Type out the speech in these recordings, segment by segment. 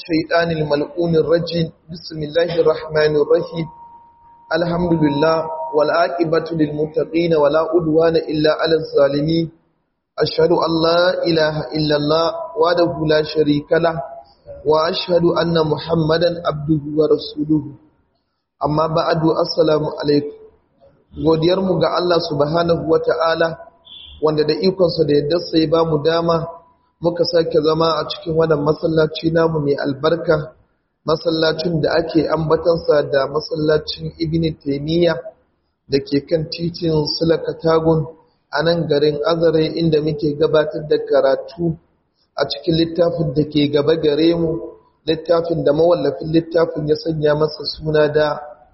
الشيطان الملعون الرجيم بسم الله الرحمن الرحيم الحمد لله والعاقبة للمتقين ولا عدوان إلا على الظالمين أشهد أن لا إله إلا الله وحده لا شريك له وأشهد أن محمدا عبده ورسوله amma ba'adu assalamu alaikum godiyarmu ga Allah subhanahu wata'ala wanda da ikonsa da yadda sai ba mu dama muka sake zama a cikin wannan masallaci namu mai albarka masallacin da ake ambatansa da masallacin ibn taymiya da ke kan titin sulakatagun a nan garin azare inda muke gabatar da karatu a cikin littafin da ke gaba gare mu littafin da mawallafin littafin ya sanya masa suna da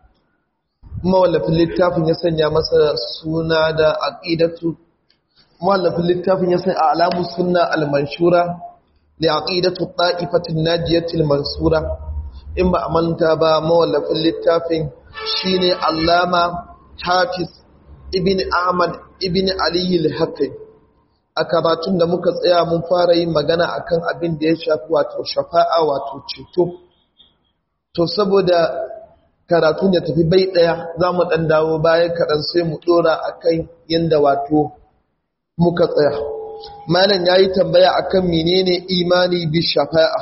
mawallafin littafin ya sanya masa suna da aqidatu mawallafin littafin ya sanya alamu sunna al-manshura li aqidatu ta'ifatin najiyatil mansura in ba amanta ba mawallafin littafin shine allama hafiz ibn ahmad ibn ali al-hakim a karatun da muka tsaya mun fara yin magana akan abin da ya shafi wato shafa'a wato ceto to saboda karatun ya tafi bai ɗaya za mu ɗan dawo bayan kaɗan sai mu ɗora a kan yadda wato muka tsaya malam ya yi tambaya a kan menene imani bi shafa'a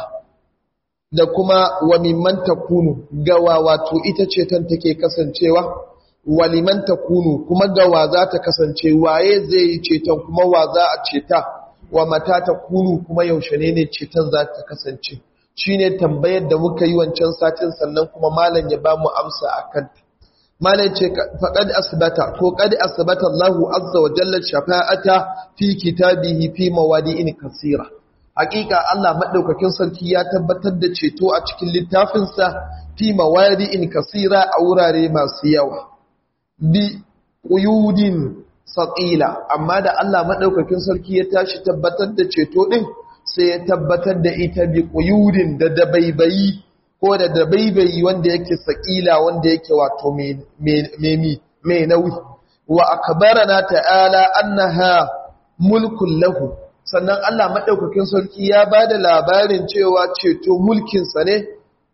da kuma wa mimman takunu gawa wato ita ce tan take kasancewa wa liman takunu kuma gawa za ta kasance waye zai yi ceton kuma wa za a ceta wa mata takunu kuma yaushe ne ne ceton za ta kasance shine tambayar da muka yi wancan satin sannan kuma malam ya bamu amsa akan malam ce faqad asbata ko qad asbata Allahu azza wa jalla shafa'ata fi kitabihi fi mawadi'in kasira hakika Allah madaukakin sarki ya tabbatar da ceto a cikin littafinsa fi mawadi'in kasira a wurare masu yawa bi quyudin saqila amma da Allah madaukakin sarki ya tashi tabbatar da ceto din sai ya tabbatar da ita bi ƙuyudin da dabaibayi ko da dabaibayi wanda yake saƙila wanda yake wato mai nauyi wa akbarana ta'ala annaha mulkun lahu sannan Allah madaukakin sarki ya bada labarin cewa ceto mulkin sa ne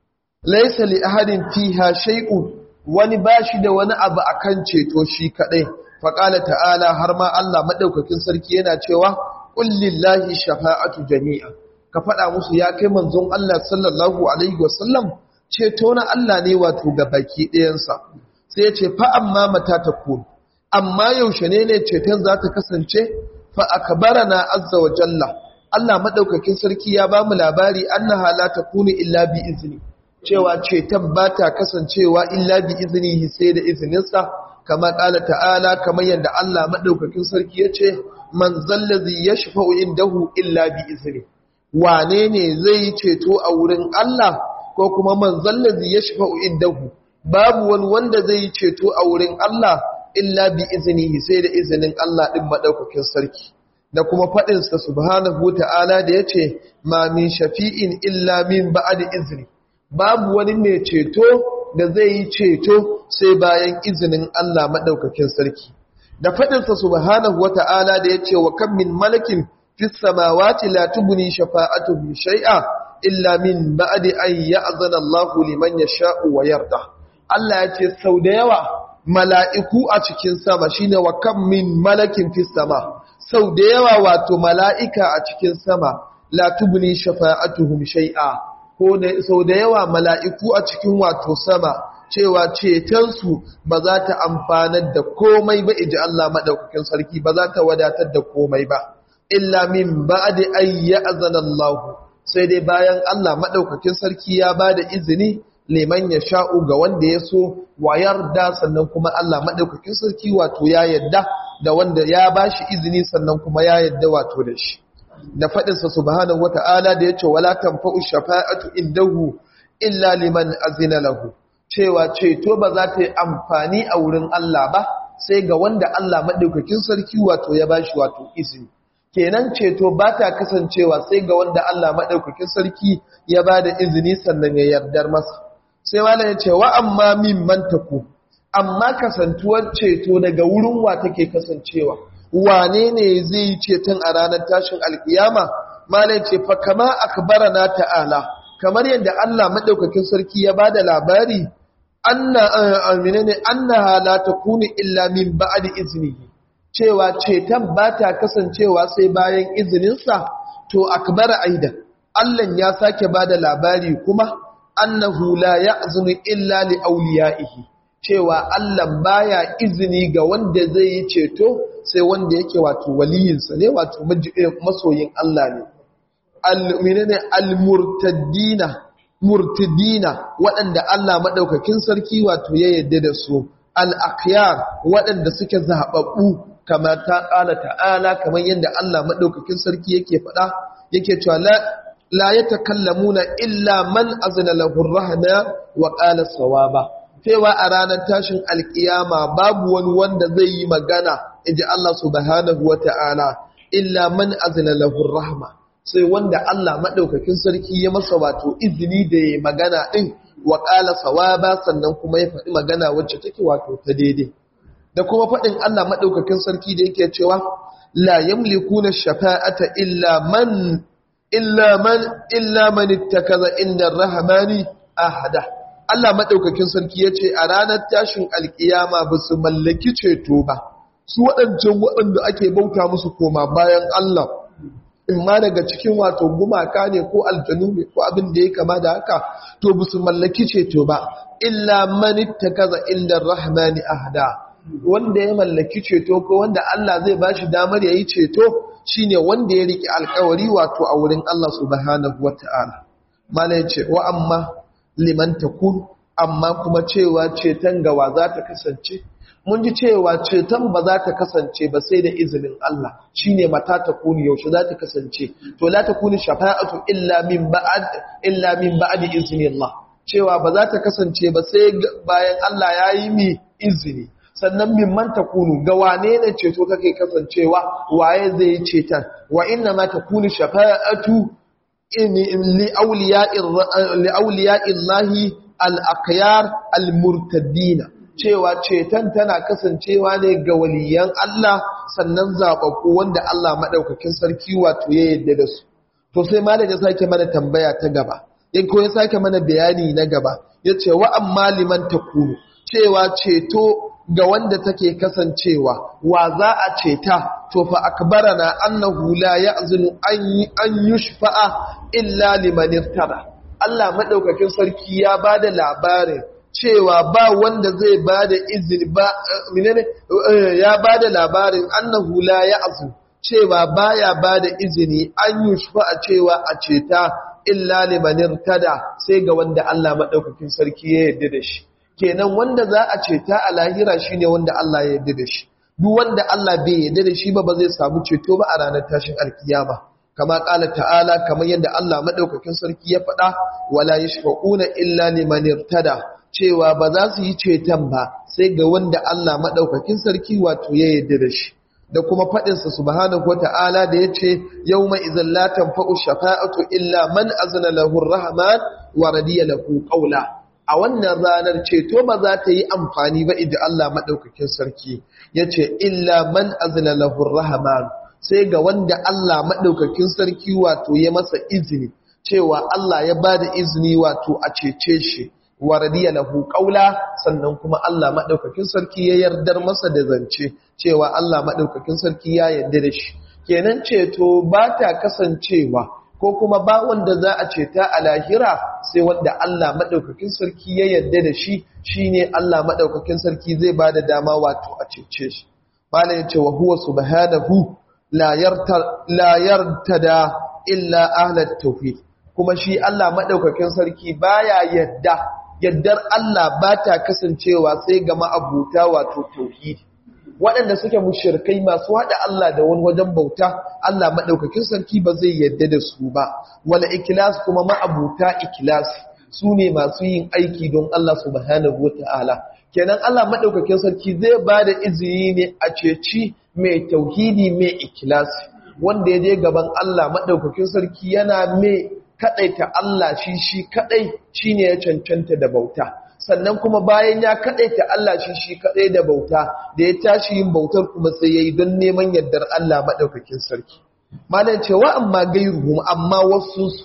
laysa li ahadin fiha shay'un wani bashi da wani abu akan ceto shi kadai faqala ta'ala har ma Allah madaukakin sarki yana cewa kullillahi shafa'atu jami'a ka faɗa musu ya kai manzon Allah sallallahu alaihi wasallam ceto na Allah ne wato ga baki ɗayansa sai ya ce fa amma mata ta kun amma yaushe ne ne ceton za ta kasance fa akbarana azza wa jalla Allah madaukakin sarki ya ba mu labari annaha la takunu illa bi izni cewa ceton ba ta kasancewa illa bi iznihi sai da izininsa kama ƙala ta'ala kamar yadda Allah madaukakin sarki ya ce man zallazi ya shafa'u indahu illa bi izini wane ne zai ceto a wurin Allah ko kuma man zallazi ya shafa'u indahu babu wani wanda zai ceto a wurin Allah illa bi izini sai da izinin Allah din madaukakin sarki da kuma faɗin sa subhanahu ta'ala da yace ma min shafi'in illa min ba'di izni babu wani mai ceto da zai yi ceto sai bayan izinin Allah madaukakin sarki da faɗinsa subhanahu wata'ala da ya ce wa kan min malakin fis samawati la tubni shafa'atuhum shay'a illa min ba'di an ya'zana Allahu liman yasha'u wa yarda Allah ya ce sau da yawa mala'iku a cikin sama shine wa kan min malakin fis sama sau da yawa wato mala'ika a cikin sama la tubni shafa'atuhum shay'a ko sau da yawa mala'iku a cikin wato sama cewa cetonsu ba za ta amfanar da komai ba iji Allah maɗaukakin sarki ba za ta wadatar da komai ba illa min ba da ayya azanallahu sai dai bayan Allah maɗaukakin sarki ya ba da izini liman ya sha'u ga wanda ya so wa yarda sannan kuma Allah maɗaukakin sarki wato ya yadda da wanda ya ba shi izini sannan kuma ya yadda wato da shi da faɗinsa subhanahu wata'ala da ya ce wala tanfa'u shafa'atu indahu illa liman azina lahu cewa ceto ba za ta yi amfani a wurin Allah ba sai ga wanda Allah maɗaukakin sarki wato ya bashi wato izini kenan ceto ba ta kasancewa sai ga wanda Allah maɗaukakin sarki ya ba da izini sannan ya yardar masa sai malam ya ce wa amma min mantaku amma kasantuwar ceto daga wurin wa take kasancewa wane ne zai yi ceton a ranar tashin alkiyama malam ce fa kama akbarana ta'ala kamar yadda Allah madaukakin sarki ya bada labari anna aminane annaha la takunu illa min ba'di iznihi cewa cetan ba ta kasancewa sai bayan izininsa to akbar aida Allah ya sake bada labari kuma annahu la ya'zunu illa li awliyaihi cewa Allah baya izini ga wanda zai yi ceto sai wanda yake wato waliyinsa ne wato masoyin Allah ne al-minane al-murtaddina murtidina waɗanda Allah maɗaukakin sarki wato ya yadda da su al-akhyar waɗanda suke zaɓaɓɓu kamar ta ƙala ta'ala kamar yadda Allah maɗaukakin sarki yake faɗa yake cewa la ya takallamuna illa man azna lahu rahma wa qala sawaba cewa a ranar tashin alkiyama babu wani wanda zai yi magana inji Allah subhanahu wa ta'ala illa man azna lahu rahma sai wanda Allah maɗaukakin sarki ya masa wato izini da ya magana ɗin wa ƙala sawaba sannan kuma ya faɗi magana wacce take wato ta daidai da kuma faɗin Allah maɗaukakin sarki da yake cewa la yamliku na shafa'ata illa man illa man illa man ittakaza inda rahmani ahada Allah maɗaukakin sarki ya ce a ranar tashin alkiyama ba su mallaki ceto ba su waɗancan waɗanda ake bauta musu koma bayan Allah ma daga cikin wato gumaka ne ko aljanu ne ko abin da ya kama da haka to ba su mallaki ceto ba illa manitta kaza inda rahmani ahda wanda ya mallaki ceto ko wanda Allah zai bashi damar yayi ceto shine wanda ya riki alkawari wato a wurin Allah subhanahu wataala mala yace wa amma liman takun amma kuma cewa ceton gawa za ta kasance mun ji cewa ceton ba za ta kasance ba sai da izinin Allah shine mata ta kuni yaushe za ta kasance to la ta kuni shafa'atu illa min ba'd illa min ba'di iznillah cewa ba za ta kasance ba sai bayan Allah ya yi mi izini sannan min man takunu ga wane ne ceto kake kasancewa waye zai yi ceton wa inna ma takuni shafa'atu li awliya'ir li awliya'illahi al-aqyar al-murtaddina cewa ceton tana kasancewa ne ga waliyan Allah sannan zaɓaɓɓu wanda Allah maɗaukakin sarki wato ya yadda da su. To sai malam ya sake mana tambaya ta gaba, in ko ya sake mana bayani na gaba, ya ce wa amma liman ta kunu, cewa ceto ga wanda take kasancewa, wa za a ceta, to fa akbara na annahu la ya'zinu an yushfa'a illa liman irtada. Allah maɗaukakin sarki ya ba da labarin cewa ba wanda zai ba da izini ba minene ya ba da labarin annahu la ya'zu cewa baya ba da izini an yushfa a cewa a ceta illa liman tada sai ga wanda Allah madaukakin sarki ya yarda da shi kenan wanda za a ceta a lahira shine wanda Allah ya yarda da shi duk wanda Allah bai yarda da shi ba ba zai samu ceto ba a ranar tashin alkiyama kama kala ta'ala kamar yadda Allah madaukakin sarki ya faɗa wala yashfa'una illa liman irtada cewa ba za su yi ceton ba sai ga wanda Allah maɗaukakin sarki wato ya yarda da shi da kuma faɗinsa subhanahu wata'ala da ya ce yau mai izin latan fa'u shafa'atu illa man azina lahur rahman wa radiya lahu ƙaula a wannan ranar ceto ba za ta yi amfani ba idan Allah maɗaukakin sarki ya ce illa man azina lahur rahman sai ga wanda Allah maɗaukakin sarki wato ya masa izini cewa Allah ya ba da izini wato a cece shi wa radiya lahu qawla sannan kuma Allah madaukakin sarki ya yardar masa da zance cewa Allah madaukakin sarki ya yarda da shi kenan ceto ba ta kasancewa ko kuma ba wanda za a ceta a lahira sai wanda Allah madaukakin sarki ya yarda da shi shine Allah madaukakin sarki zai bada dama wato a cece shi malam yace wa huwa subhanahu la yarta la yartada illa ahlat tauhid kuma shi Allah madaukakin sarki baya yadda yaddar Allah ba ta kasancewa sai ga ma'abuta wato tauhidi waɗanda suke mushirkai masu haɗa Allah da wani wajen bauta Allah maɗaukakin sarki ba zai yadda da su ba wala ikilas kuma ma'abuta ikilas su ne masu yin aiki don Allah subhanahu wata'ala kenan Allah maɗaukakin sarki zai ba da izini ne a ceci mai tauhidi mai ikilas wanda ya je gaban Allah maɗaukakin sarki yana mai kaɗaita Allah shi shi kaɗai shi ne ya cancanta da bauta sannan kuma bayan ya kaɗaita Allah shi shi kaɗai da bauta da ya tashi yin bautar kuma sai ya yi don neman yardar Allah maɗaukakin sarki malam cewa amma gairuhum amma wasu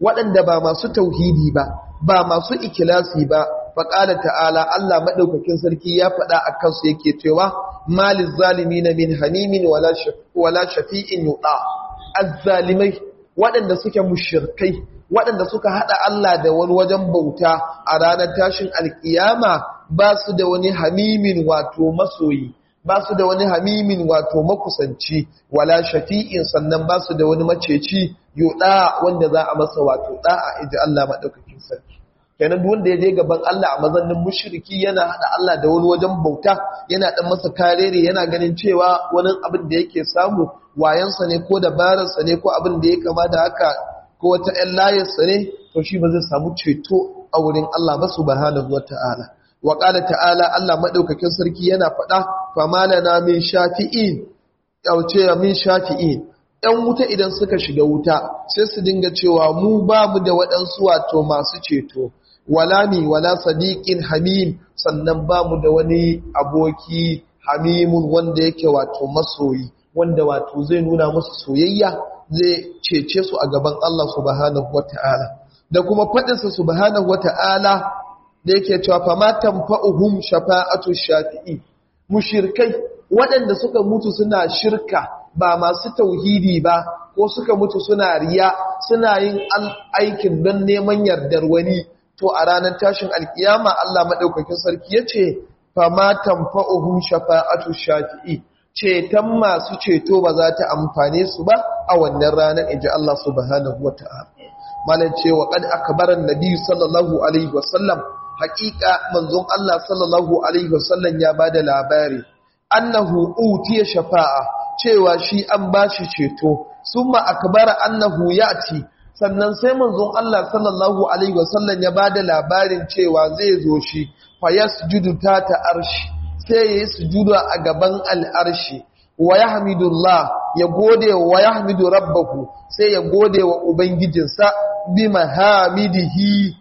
waɗanda ba masu tauhidi ba ba masu ikilasi ba faƙala ta'ala Allah maɗaukakin sarki ya faɗa a kansu yake cewa malin zalimi na min hanimin wala shafi'in yuɗa azzalimai waɗanda suke mushirkai waɗanda suka haɗa Allah da wani wajen bauta a ranar tashin alƙiyama ba su da wani hamimin wato masoyi ba su da wani hamimin wato makusanci wala shafi'in sannan ba su da wani maceci yuɗa wanda za a masa wato ɗa'a iji Allah maɗaukakin sarki kenan duk wanda ya je gaban Allah a mazannin mushriki yana hada Allah da wani wajen bauta yana dan masa karere yana ganin cewa wani abin da yake samu wayansa ne ko dabararsa ne ko abin da ya kama da haka ko wata ƴan layarsa ne to shi ba zai samu ceto a wurin Allah ba subhanahu wata'ala wa qala ta'ala Allah madaukakin sarki yana faɗa famalana min shafi'in yauce min shafi'in ‘yan wuta idan suka shiga wuta sai su dinga cewa mu babu da waɗansu wato masu ceto wala mi wala sadiqin hamim sannan ba mu da wani aboki hamimun wanda yake wato masoyi wanda wato zai nuna musu soyayya zai cece su a gaban Allah subhanahu wata'ala da kuma faɗinsa subhanahu wata'ala da yake cewa fa ma tanfa'uhum shafa'atu shafi'i mushirkai waɗanda suka mutu suna shirka ba masu tauhidi ba ko suka mutu suna riya suna yin aikin don neman yardar wani to a ranar tashin alkiyama Allah maɗaukakin sarki ya ce fama tamfa'uhum shafa'atu shafi'i ceton masu ceto ba za ta amfane su ba a wannan ranar inji Allah subhanahu wata'ala malan cewa kad akbaran nabi sallallahu alaihi wasallam haƙiƙa manzon Allah sallallahu alaihi wasallam ya bada labari annahu utiya shafa'a cewa shi an bashi ceto summa akbara annahu ya'ti sannan sai manzon Allah sallallahu alaihi wasallam ya bada labarin cewa zai zo shi fa yasjudu tata arshi sai yayi sujuda a gaban al'arshi wa yahmidullah ya gode wa yahmidu rabbahu sai ya gode wa ubangijinsa bi mahamidihi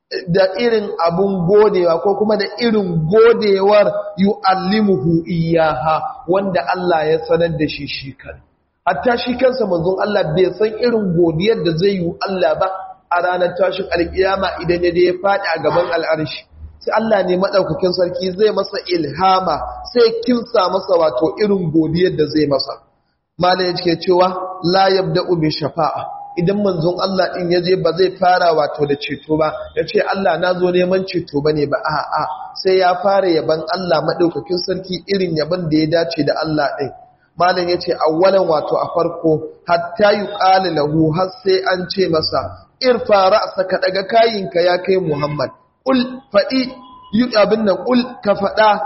da irin abun godewa ko kuma da irin godewar yu'allimuhu iyaha wanda Allah ya sanar da shi shi kan hatta shi kansa manzon Allah bai san irin godiyar da zai yi Allah ba a ranar tashin alkiyama idan ya je ya faɗi a gaban al'arshi sai Allah ne madaukakin sarki zai masa ilhama sai kinsa masa wato irin godiyar da zai masa malai yake cewa la yabda'u bi shafa'a idan manzon Allah din yaje ba zai fara wato da ceto ba yace Allah na zo neman ceto bane ba a'a sai ya fara yaban Allah madaukakin sarki irin yaban da ya dace da Allah din malam yace awwalan wato a farko hatta yuqala lahu har sai an ce masa irfa ra'saka daga kayinka ya kai Muhammad ul fadi abin nan ul ka fada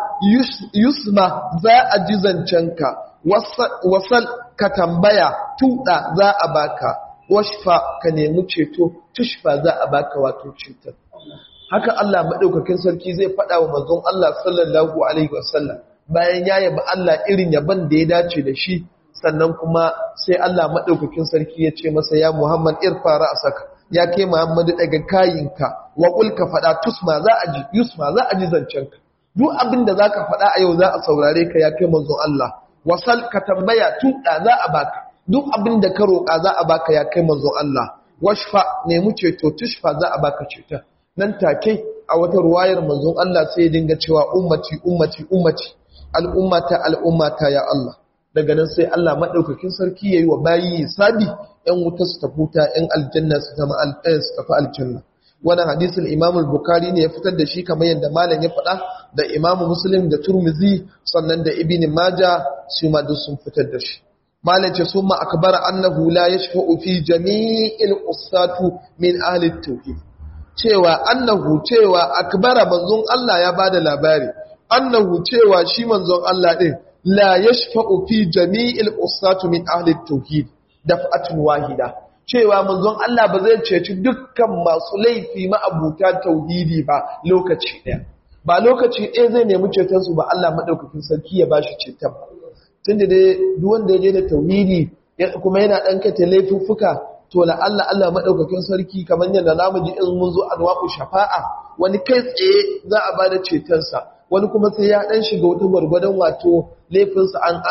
yusma za a ji zancenka wasal ka tambaya tuda za a baka washfa ka nemi ceto tushfa za a baka wato cutar haka Allah madaukakin sarki zai faɗa wa manzon Allah sallallahu alaihi wasallam bayan ya yabi Allah irin yaban da ya dace da shi sannan kuma sai Allah madaukakin sarki ya ce masa ya Muhammad irfa ra'saka ya kai Muhammad daga kayinka wa qul ka faɗa tusma za a ji yusma za a ji zancenka duk abin da zaka faɗa a yau za a saurare ka ya kai manzon Allah wasal ka tambaya tuɗa za a baka duk abin da ka roƙa za a baka ya kai manzon Allah washfa nemi ceto tushfa za a baka ceta nan take a wata ruwayar manzon Allah sai ya dinga cewa ummati ummati ummati al'ummata al'ummata ya Allah daga nan sai Allah madaukakin sarki yayi wa bayi sabi yan wuta su tafuta yan aljanna su zama aljanna su tafi aljanna wannan hadisin Imam al-Bukhari ne ya fitar da shi kamar yadda malam ya faɗa da Imam Muslim da Turmizi sannan da Ibn Majah su ma duk sun fitar da shi malam ce summa akbara annahu la yashfa'u fi jami'il usatu min ahli tauhid cewa annahu cewa akbara manzon Allah ya bada labari annahu cewa shi manzon Allah din la yashfa'u fi jami'il usatu min ahli tauhid daf'atun wahida cewa manzon Allah ba zai ceci dukkan masu laifi ma'abuta tauhidi ba lokaci ɗaya ba lokaci ɗaya zai nemi cetonsu ba Allah maɗaukakin sarki ya bashi ceton ba tun da dai wanda ya je da tauhidi kuma yana ɗan kata laifuffuka to la Allah Allah maɗaukakin sarki kamar yadda namu ji in mun zo anwa'u shafa'a wani kai tsaye za a ba da cetonsa wani kuma sai ya ɗan shiga wata gwargwadon wato laifinsa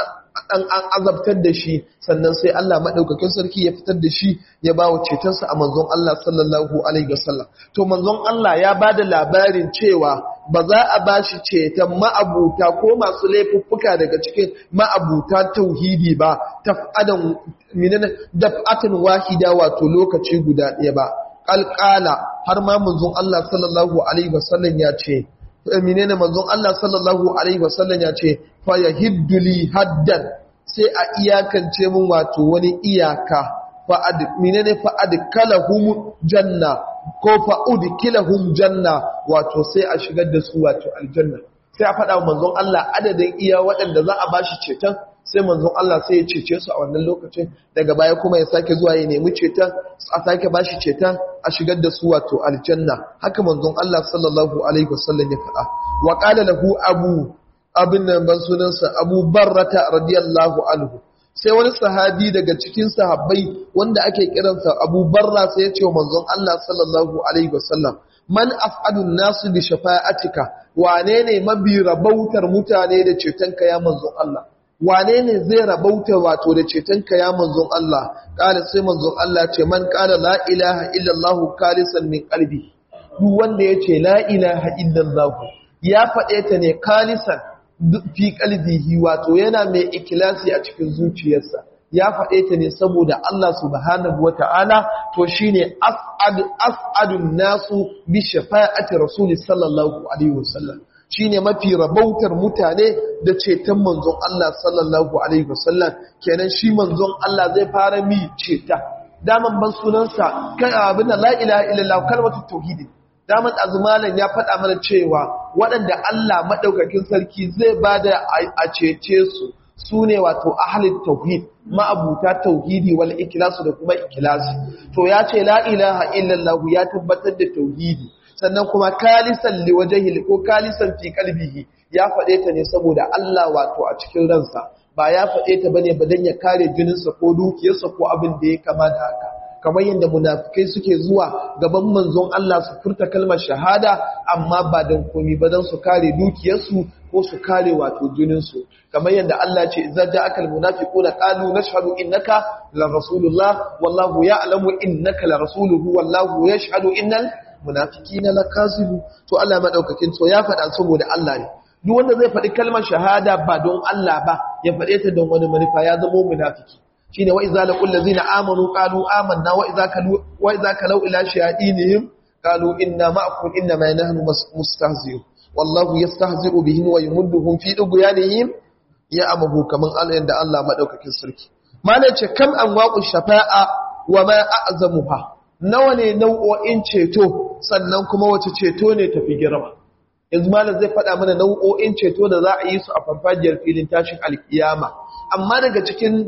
an an azabtar da shi sannan sai Allah madaukakin sarki ya fitar da shi ya bawa cetonsa a manzon Allah sallallahu alaihi wasallam to manzon Allah ya bada labarin cewa ba za a bashi ceton ma'abuta ko masu laifuffuka daga cikin ma'abuta tauhidi ba taf'adan minana daf'atan wahida wato lokaci guda ɗaya ba qalqala har ma manzon Allah sallallahu alaihi wasallam ya ce menene manzon Allah sallallahu alaihi wasallam ya ce fa yahidduli haddan sai a iyakance mun wato wani iyaka fa ad menene fa adkalahum janna ko fa udkilahum janna wato sai a shigar da su wato aljanna sai a faɗa manzon Allah adadin iya waɗanda za a bashi ceton sai manzon Allah sai ya cece su a wannan lokacin daga baya kuma ya sake zuwa ya nemi ceton a sake bashi ceton a shigar da su wato aljanna haka manzon Allah sallallahu alaihi wasallam ya faɗa wa qala lahu abu abin nan ban sunansa Abu Barrata radiyallahu anhu sai wani sahabi daga cikin sahabbai wanda ake kiransa Abu Barra sai ya ce wa manzon Allah sallallahu alaihi wasallam man af'adun nasu bi shafa'atika wane ne mabi rabautar mutane da cetonka ya manzon Allah wane ne zai rabauta wato da cetonka ya manzon Allah kala sai manzon Allah ce man kala la ilaha illallah kalisan min qalbi duk wanda yace la ilaha illallah ya faɗe ta ne kalisan fi qalbihi wato yana mai ikilasi a cikin zuciyarsa ya faɗe ta ne saboda Allah subhanahu wata'ala to shine as'ad as'adun nasu bi shafa'ati rasuli sallallahu alaihi wasallam shine mafi rabautar mutane da ceton manzon Allah sallallahu alaihi wasallam kenan shi manzon Allah zai fara mi ceta daman ban sunansa kai abin da la ilaha illallah kalmatu tauhid daman azumalan ya faɗa mana cewa waɗanda Allah madaukakin sarki zai bada a cece su su ne wato ahalin tauhid ma'abuta tauhidi wal ikilasu da kuma ikilasi to ya ce la ilaha illallah ya tabbatar da tauhidi sannan kuma kalisan liwajahil ko kalisan fi kalbihi ya faɗe ta ne saboda Allah wato a cikin ransa ba ya faɗe ta bane ba dan ya kare jininsa ko dukiyarsa ko abin da ya kama da haka kamar yadda munafikai suke zuwa gaban manzon Allah su furta kalmar shahada amma ba dan komi ba dan su kare dukiyarsu ko su kare wato jininsu kamar yadda Allah ce idza ja'akal munafiquna qalu nashhadu innaka la rasulullah wallahu ya'lamu innaka la rasuluhu wallahu yashhadu innal munafiqina lakazibu to Allah madaukakin to ya faɗa saboda Allah ne duk wanda zai faɗi kalmar shahada ba don Allah ba ya faɗe ta don wani manufa ya zama munafiki shine wa idza laqul ladzina amanu qalu amanna wa idza kalu wa idza kalau ila shayatinihim qalu inna ma'akum inna ma nahnu mustahzi'un wallahu yastahzi'u bihim wa yumudduhum fi dughyanihim ya amahu kaman Allah da Allah madaukakin sarki malai ce kam anwaqu shafa'a wa ma a'zamuha nawa ne nau'o'in ceto sannan kuma wace ceto ne tafi girma yanzu malam zai faɗa mana nau'o'in ceto da za a yi su a farfajiyar filin tashin alkiyama amma daga cikin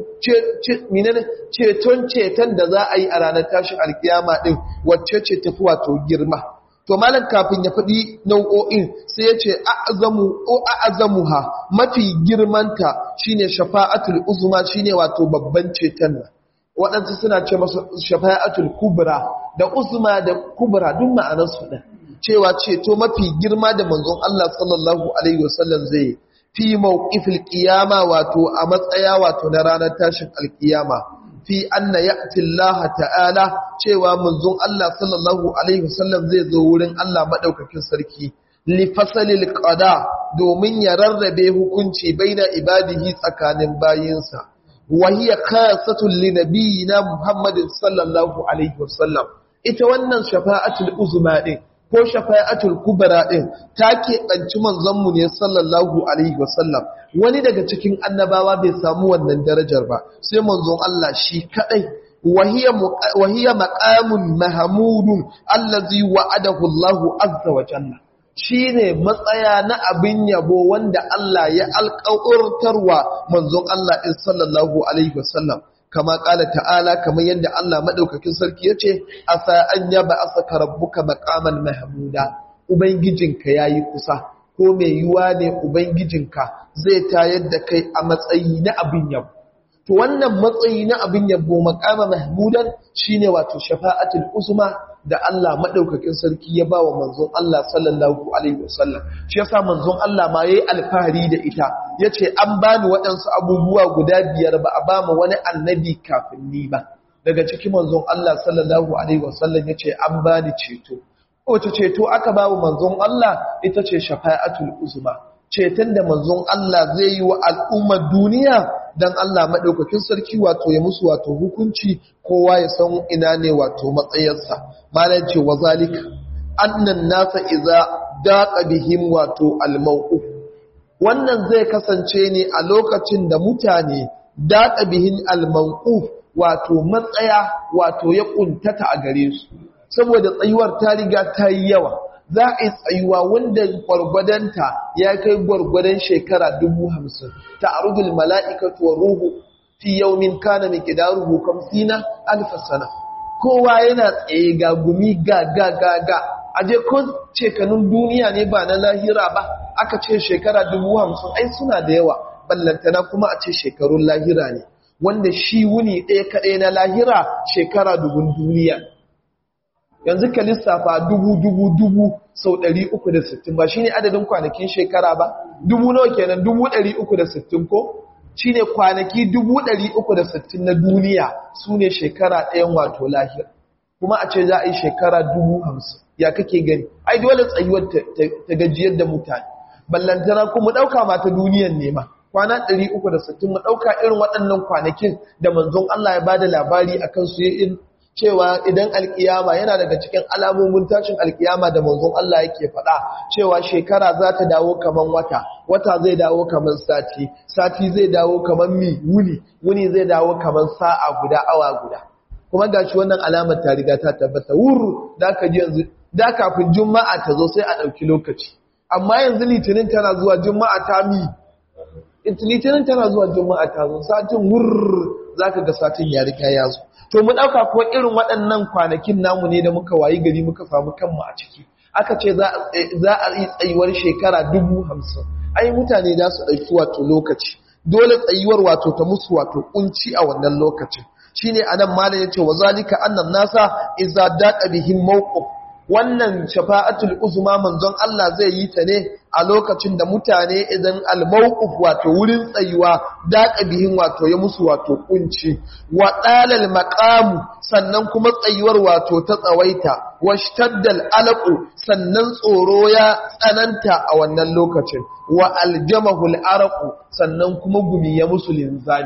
ceton ceton da za a yi a ranar tashin alkiyama ɗin wacce ce tafi wato girma to malam kafin ya faɗi nau'o'in sai ya ce a'azamuha mafi girmanta shine shafa'atul uzma shine wato babban ceton nan waɗansu suna ce masa shafa'atul kubra da uzma da kubra duk ma'anarsu ɗin cewa ceto mafi girma da manzon Allah sallallahu alaihi wasallam zai fi mawqifil qiyama wato a matsaya wato na ranar tashin alkiyama fi anna ya'ti Allah ta'ala cewa manzon Allah sallallahu alaihi wasallam zai zo wurin Allah madaukakin sarki li fasalil qada domin ya rarrabe hukunci baina ibadihi tsakanin bayinsa wa hiya khasatun li nabiyina Muhammadin sallallahu alaihi wasallam ita wannan shafa'atul uzma din ko shafa'atul kubra din ta keɓanci manzonmu ne sallallahu alaihi wasallam wani daga cikin annabawa bai samu wannan darajar ba sai manzon Allah shi kadai wahiya maqamun mahmudun allazi wa'adahu Allahu azza wa jalla shine matsaya na abin yabo wanda Allah ya alƙawartarwa manzon Allah sallallahu alaihi wasallam kama ƙala ta'ala kamar yadda Allah maɗaukakin sarki ya ce, A sa'an ya ba a saka rabbuka maƙaman Mahamuda, Ubangijinka ya yi kusa, ko mai yiwuwa ne Ubangijinka zai tayar da kai a matsayi na abin yau. to wannan matsayi na abin yabo makama mahmudan shine wato shafa'atul uzma da Allah madaukakin sarki ya bawa manzon Allah sallallahu alaihi wasallam shi yasa manzon Allah ma yayi alfahari da ita yace an bani waɗansu abubuwa guda biyar ba a ba mu wani annabi kafin ni ba daga cikin manzon Allah sallallahu alaihi wasallam yace an bani ceto wace ceto aka bawa manzon Allah ita ce shafa'atul uzma ceton da manzon Allah zai yi wa al'ummar duniya don Allah maɗaukakin sarki wato ya musu wato hukunci kowa ya san ina ne wato matsayarsa malar ce wa zalika annan nasa iza daƙa bihim wato almau'u wannan zai kasance ne a lokacin da mutane daƙa bihin almau'u wato matsaya wato ya ƙuntata a gare su saboda tsayuwar ta riga ta yi yawa za a yi tsayuwa wanda gwargwadonta ya kai gwargwadon shekara dubu hamsin ta arugul mala'ikatu wa ruhu fi yaumin kana mai kidaruhu kamsina alfasana kowa yana tsaye ga gumi ga ga ga ga aje ko shekanun duniya ne ba na lahira ba aka ce shekara dubu hamsin ai suna da yawa ballantana kuma a ce shekarun lahira ne wanda shi wuni ɗaya kaɗai na lahira shekara dubun duniya yanzu ka lissafa dubu dubu dubu sau ɗari uku da sittin ba shi ne adadin kwanakin shekara ba dubu nawa kenan dubu ɗari uku da sittin ko shi ne kwanaki dubu ɗari uku da sittin na duniya su ne shekara ɗayan wato lahir kuma a ce za a yi shekara dubu hamsin ya kake gani ai dole tsayuwar ta gajiyar da mutane ballantana kuma ɗauka ma ta duniyan nema kwana 360 mu ɗauka irin waɗannan kwanakin da manzon Allah ya ba da labari a kansu yin cewa idan alkiyama yana daga cikin alamomin tashin alkiyama da manzon Allah yake faɗa cewa shekara za ta dawo kaman wata wata zai dawo kaman sati sati zai dawo kaman mi wuni wuni zai dawo kaman sa'a guda awa guda kuma gashi wannan alamar ta riga ta tabbata wuru da ka ji yanzu da kafin juma'a ta zo sai a ɗauki lokaci amma yanzu litinin tana zuwa juma'a ta mi litinin tana zuwa juma'a ta zo satin wurr za ka ga satin ya riga ya zo to mu ɗauka kuwa irin waɗannan kwanakin namu ne da muka wayi gari muka samu kanmu a ciki aka ce za a yi tsayuwar shekara dubu hamsin ai mutane za su ɗauki wato lokaci dole tsayuwar wato ta musu wato kunci a wannan lokacin shine anan malam yace wa zalika annan nasa idza daqa bihim mawqif wannan shafa'atul uzma manzon Allah zai yi ta ne a lokacin da mutane idan al-mawqif wato wurin tsayuwa daqa bihin wato ya musu wato kunci wa dalal maqam sannan kuma tsayuwar wato ta tsawaita washtaddal alaqu sannan tsoro ya tsananta a wannan lokacin wa aljamahu al-araqu sannan kuma gumi ya musu linzami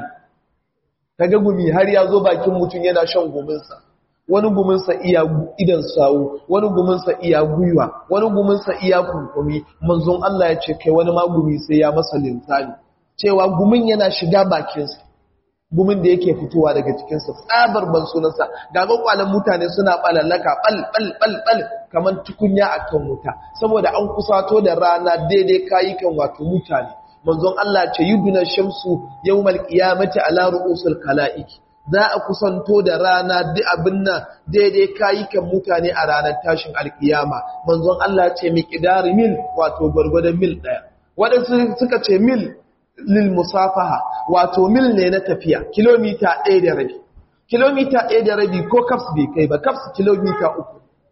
kaga gumi har ya zo bakin mutum yana shan guminsa wani guminsa iya idan sawu wani guminsa iya gwiwa wani guminsa iya kunkumi manzon Allah ya ce kai wani ma gumi sai ya masa linzami cewa gumin yana shiga bakinsa gumin da yake fitowa daga cikinsa tsabar ban sunansa ga kwalan mutane suna balallaka bal bal bal bal kamar tukunya akan wuta saboda an kusato da rana daidai kayukan wato mutane manzon Allah ce yuduna shamsu yawmal qiyamati ala ru'usul khalaiq za a kusanto da rana duk abin nan daidai kayukan mutane a ranar tashin alkiyama manzon Allah ce miqdar mil wato gurgurdan mil daya wadansu suka ce mil lil musafaha wato mil ne na tafiya kilomita 1 da rabi kilomita 1 da rabi ko kaps bai kai ba kaps kilomita 3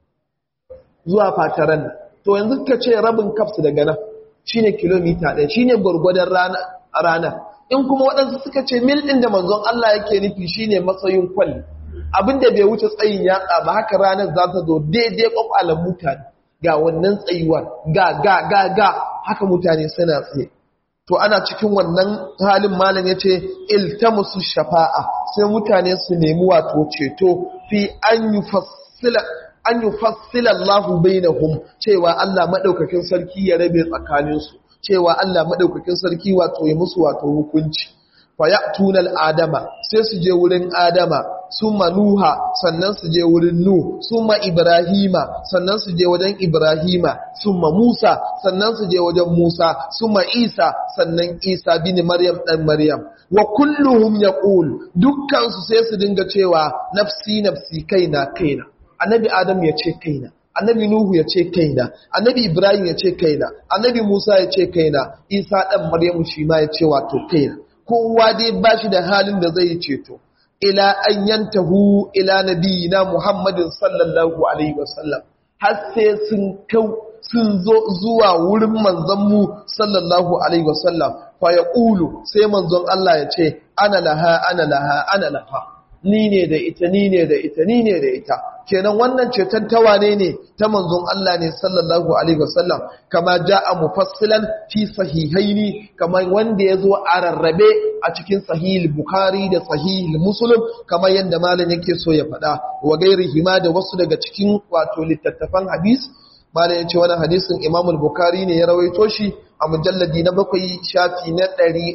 zuwa fataran nan to yanzu ka ce rabin kaps daga nan shine kilomita ɗaya shine gwargwadon rana in kuma waɗansu suka ce mil ɗin da manzon Allah yake nufi shine matsayin kwalli abinda bai wuce tsayin yatsa ba haka ranar za ta zo daidai kwakwalan mutane ga wannan tsayuwar ga ga ga ga haka mutane suna tsaye to ana cikin wannan halin malam yace iltamusu shafa'a sai mutane su nemi wato ceto fi an yufassila an yi fassila Allah bainahum cewa Allah maɗaukakin sarki ya rabe tsakaninsu cewa Allah maɗaukakin sarki wato ya musu wato hukunci fa ya tunal adama sai su je wurin adama summa nuha sannan su je wurin nu summa ibrahima sannan su je wajen ibrahima summa musa sannan su je wajen musa summa isa sannan isa bin maryam dan maryam wa kulluhum yaqul dukkan su sai su dinga cewa nafsi nafsi kaina kaina annabi adam ya ce kaina annabi nuhu ya ce kaina annabi ibrahim ya ce kaina annabi musa ya ce kaina isa dan maryamu shi ma ya ce wato kaina kowa dai ba shi da halin da zai ceto ila an yantahu ila nabiyina Muhammadin sallallahu alaihi wasallam har sai sun kau sun zo zuwa wurin manzanmu sallallahu alaihi wasallam fa yaqulu sai manzon Allah ya ce ana laha ana laha ana laha ni ne da ita ni ne da ita ni ne da ita kenan wannan ceton tawane ne ta manzon Allah ne sallallahu alaihi wasallam kama jaa mufassilan fi sahihaini kama wanda yazo a rarrabe a cikin sahih bukhari da sahih muslim kama yanda malam yake so ya faɗa wa gairihi ma da wasu daga cikin wato littattafan hadis malam yace wannan hadisin Imam al-Bukhari ne ya rawaito shi a mujalladi na bakwai shafi na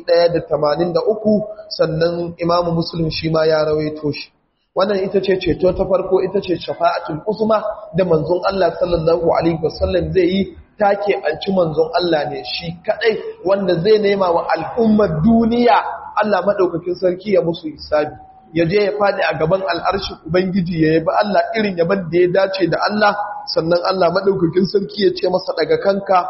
183 sannan Imam Muslim shi ma ya rawaito shi wannan ita ce ceto ta farko ita ce shafa'atul usma da manzon Allah sallallahu alaihi wasallam zai yi ta keɓanci manzon Allah ne shi kadai wanda zai nema wa al'ummar duniya Allah madaukakin sarki ya musu hisabi ya je ya faɗi a gaban al'arshin Ubangiji ya yabi Allah irin yaban da ya dace da Allah sannan Allah maɗaukakin sarki ya ce masa daga kanka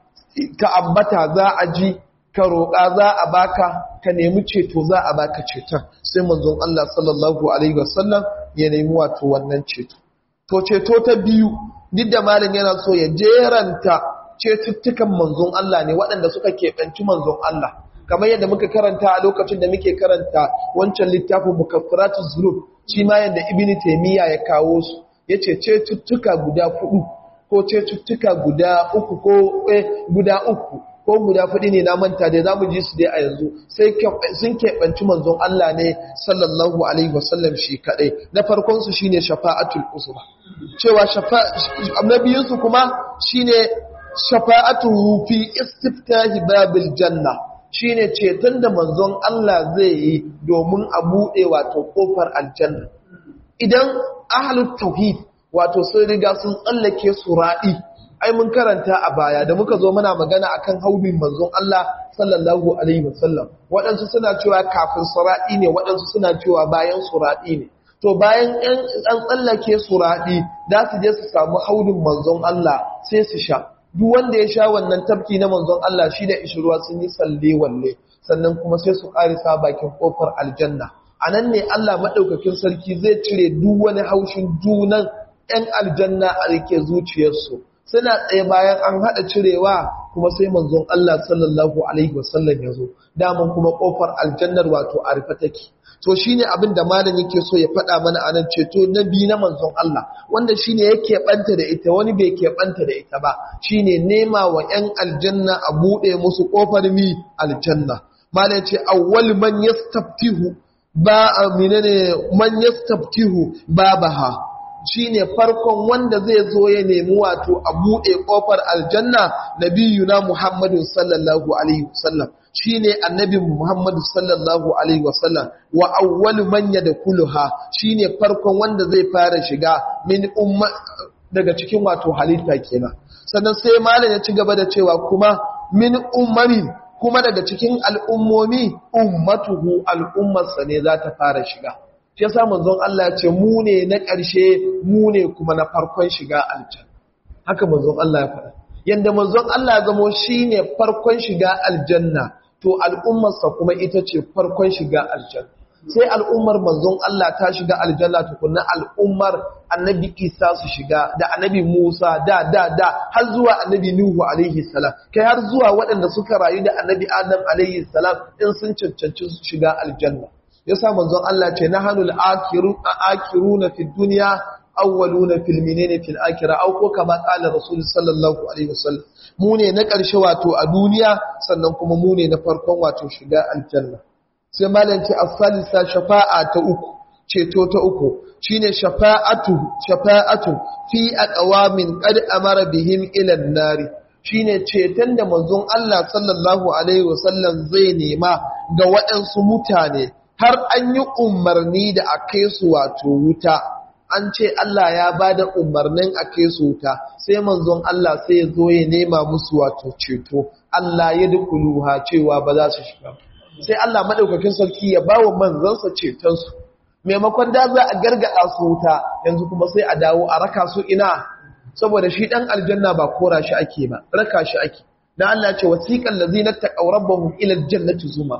ka ambata za a ji ka roƙa za a baka ka nemi ceto za a baka ceton sai manzon Allah sallallahu alaihi wasallam ya nemi wato wannan ceto to ceto ta biyu duk da malam yana so ya jeranta cetuttukan manzon Allah ne waɗanda suka keɓanci manzon Allah kamar yadda muka karanta a lokacin da muke karanta wancan littafin mukaffiratu zunub shi ma yadda ibnu taymiya ya kawo su yace cetuttuka guda hudu ko cetuttuka guda uku ko guda uku ko guda hudu ne na manta dai zamu ji su dai a yanzu sai sun keɓanci manzon Allah ne sallallahu alaihi wasallam shi kadai na farkon su shine shafa'atul usma cewa shafa'a nabiyinsu kuma shine shafa'atuhu fi istiftahi babil janna shine ceton da manzon Allah zai yi domin a buɗe wato ƙofar aljanna idan ahlut tauhid wato sun riga sun tsallake sura'i ai mun karanta a baya da muka zo muna magana akan haubin manzon Allah sallallahu alaihi wasallam waɗansu suna cewa kafin sura'i ne waɗansu suna cewa bayan sura'i ne to bayan an tsallake sura'i za su je su samu haudin manzon Allah sai su sha duk wanda ya sha wannan tafki na manzon Allah shi da ishirwa sun yi salle walle sannan kuma sai su karisa bakin kofar aljanna a nan ne Allah maɗaukakin sarki zai cire duk wani haushin junan 'yan aljanna a rike zuciyarsu suna tsaye bayan an haɗa cirewa kuma sai manzon Allah sallallahu alaihi wasallam ya zo daman kuma kofar aljannar wato a rufe take to shine abin da malam yake so ya faɗa mana a nan ceto na biyu na manzon Allah wanda shine yake banta da ita wani bai ke banta da ita ba shine nema wa 'yan aljanna a buɗe musu ƙofar mi aljanna malam ce awwal man yastaftihu ba menene man yastaftihu babaha shine farkon wanda zai zo ya nemi wato a buɗe ƙofar aljanna nabiyuna Muhammadu sallallahu alaihi wasallam shine annabi Muhammadu sallallahu alaihi wasallam wa awwalu man yadkhuluha shine farkon wanda zai fara shiga min umma daga cikin wato halitta kenan sannan sai malam ya ci gaba da cewa kuma min ummamin kuma daga cikin al'ummomi ummatuhu al'ummarsa ne za ta fara shiga shi yasa manzon Allah ya ce mu ne na ƙarshe mu ne kuma na farkon shiga aljanna haka manzon Allah ya faɗa yanda manzon Allah ya zamo shine farkon shiga aljanna to al'ummarsa kuma ita ce farkon shiga aljanna sai al'ummar manzon Allah ta shiga aljanna tukunna al'ummar annabi Isa su shiga da annabi Musa da da da har zuwa annabi Nuhu alaihi salam kai har zuwa waɗanda suka rayu da annabi Adam alaihi salam in sun cancanci su shiga aljanna yasa manzon Allah ce nahanul akiru akiruna fid dunya awwaluna fil minene fil akhirah aw ko kama qala rasul sallallahu alaihi wasallam mu ne na ƙarshe wato a duniya sannan kuma mu ne na farkon wato shiga aljanna sai malam ce as-salisa shafa'a ta uku ceto ta uku shine shafa'atu shafa'atu fi aqwamin qad amara bihim ila an-nar shine ceton da manzon Allah sallallahu alaihi wasallam zai nema ga waɗansu mutane har an yi umarni da a kai su wato wuta an ce Allah ya ba da umarnin a kai su wuta sai manzon Allah sai ya zo ya nema musu wato ceto Allah ya dukuluha cewa ba za su shiga sai Allah madaukakin sarki ya bawa manzansa cetonsu maimakon da za a gargada su wuta yanzu kuma sai a dawo a raka su ina saboda shi dan aljanna ba kora shi ake ba raka shi ake dan Allah ce wasiqal ladzina taqaw rabbahum ila aljannati zuma